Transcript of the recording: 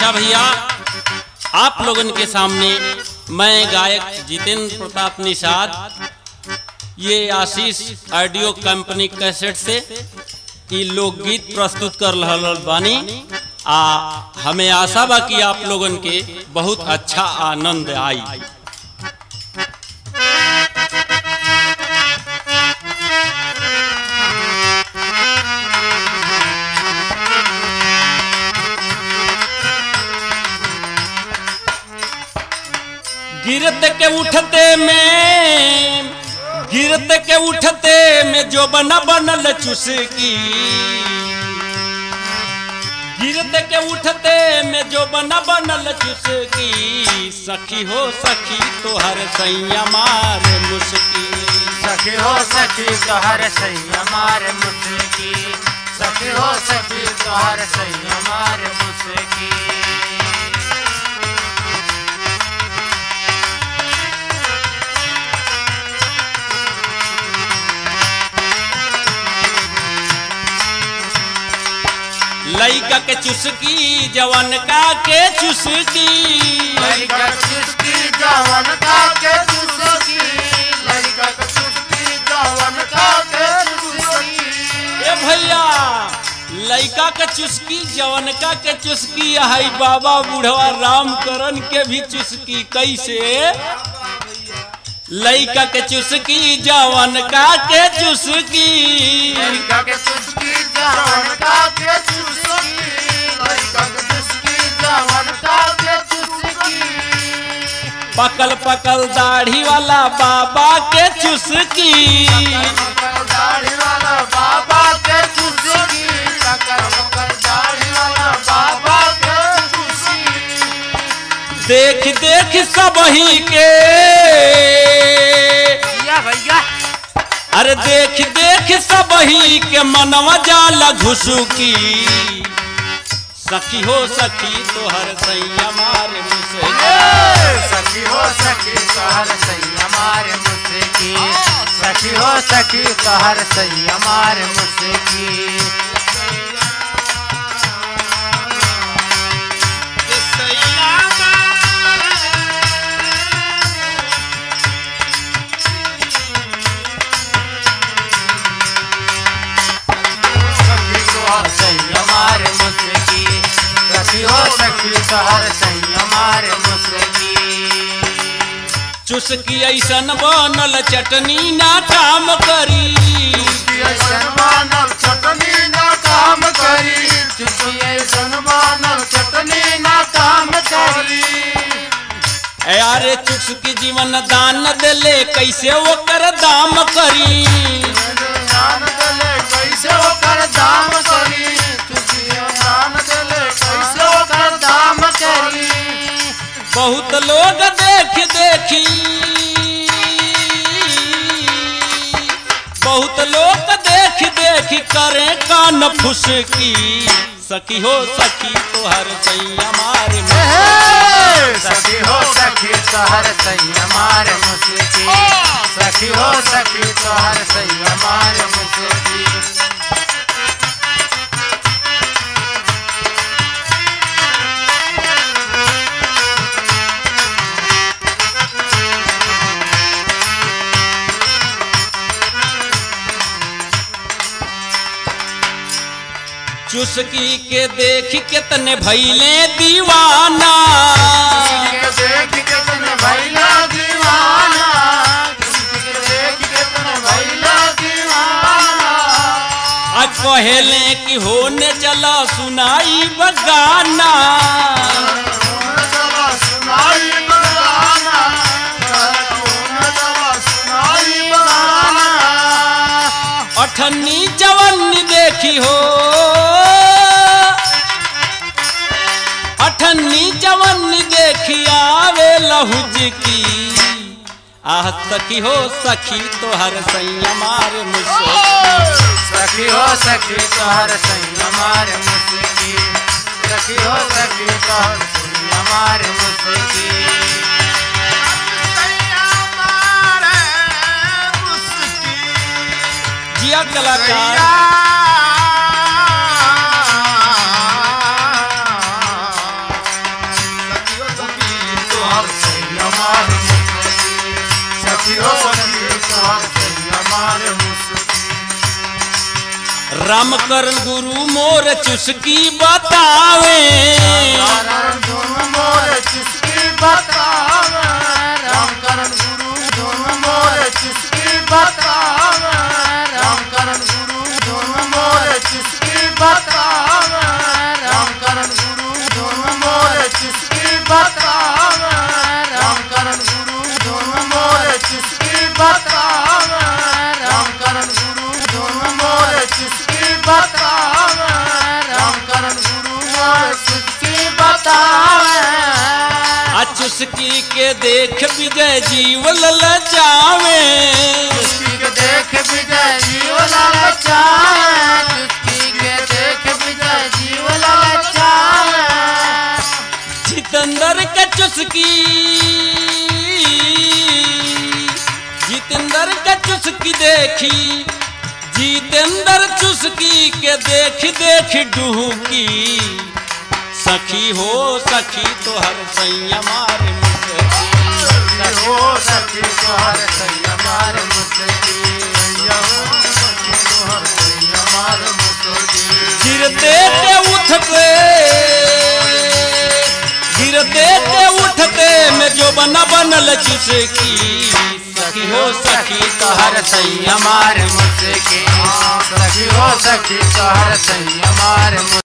अच्छा भैया आप लोगन के सामने मैं गायक जितेंद्र प्रताप निषाद ये आशीष ऑडियो कंपनी कैसेट से ई लोकगीत प्रस्तुत कर रहल बानी आ हमें आशा बा कि आप लोगन के बहुत अच्छा आनंद आई गिरत के उठते में गिरत के उठते में जो बना बनल चुसकी गिरत के उठते में जो बना बनल चुसकी सखी हो सखी तोहर सैया मार मुस्की सखी हो सखी तोहर सैया मार मुस्की सखी हो सखी तोहर सैया मार मुस्की लइका के चुसकी जवन का के चुसकी लड़का चुस्की जवन का के चुस्की लड़का के चुस्की जवन का के चुस्की ए भैया लइका के चुस्की जवनका के चुस्की हाई बाबा बुढ़वा राम करन के भी चुस्की कैसे लइका के चुस्की जवनका के चुस्की लड़का के चुस्की जवन का के चुस्की लड़का के चुस्की जवन का के चुस्की पकल पकल दाढ़ी वाला बाबा के चुस्की मकर दाढ़ी वाला बाबा के चुस्की मकर मकर दाढ़ी वाला बाबा के चुस्की देख देख सबही के भैया भैया अरे देख देख सबही के मनवा जाला घुसुकी सखी हो सखी तोहर सैया मार मुसे सखी हो सखी तोहर सैया मार मुस्की सखी हो सखी तोहर सैया मार मुस्की सखी तोहर सैया मार मुस्की सखी हो सखी तोहर सैया मार मुस्की चुसकी ऐसन बनल चटनी ना काम करी मानव चटनी ना काम करी चुटिए मानव चटनी ना काम करी अरे चुसकी जीवन दान देले कैसे ओकर दाम करी दान देले कैसे ओकर दाम करी चुटिए दान देले कैसे ओकर दाम करी बहुत लोग देख देखी बहुत लोग देख देख करे कान फुसकी सखी हो सखी तोहर सैया मार सखी हो सखी तोहर सैया मार मुस्की सखी हो सखी तोहर सैया मार मुस्की चुसकी के देख कितने भैले दीवाना देख कितने भैला दीवाना देख कितने भैला दीवाना आज कहेले कि होने चला सुनाई बगाना चला सुनाई बगाना चला सुनाई बगाना अठन्नी जवन्नी देखी हो अठन्नी जवन्नी देखी आवे लहुज की आह सखी हो सखी तोहर सैया मार मुझसे सखी हो सखी तोहर सैया मार मुस्की सखी हो सखी तोहर सैया मार मुस्की जिया कलाकार रामकरण गुरु मोर चुस्की बतावे कारण धुन मोर चुस्की बतावे राम करण गुरु धुन मोर चुस्की बतावे राम करण गुरु धुन मोर चुस्की बतावे राम करण गुरु धुन मोर चुस्की बतावे राम करण गुरु धुन मोर चुस्की बतावे राम करण गुरु धुन मोर चुस्की बतावे राम करण गुरु मोर चुस्की बतावे आ चुस्की के देख विजय जीव ललचावे चुस्की के देख विजय जीव ललचाए चुस्की के देख विजय जीव ललचाए जितेंद्र का चुस्की जितेंद्र का चुस्की देखी जितेंद्र चुस्की के देख देख डुहकी सखी हो सखी तो हर सैया मार मुझकी हो सखी तोहर सैया मार मुसकी हो सखी तोहर सैया मार मुसकी गिरते ते उठते गिरते ते उठते में जो बना बनल चुसकी सखी हो सखी तो हर सैया मार मुसकी सखी हो सखी तोहर सैया मार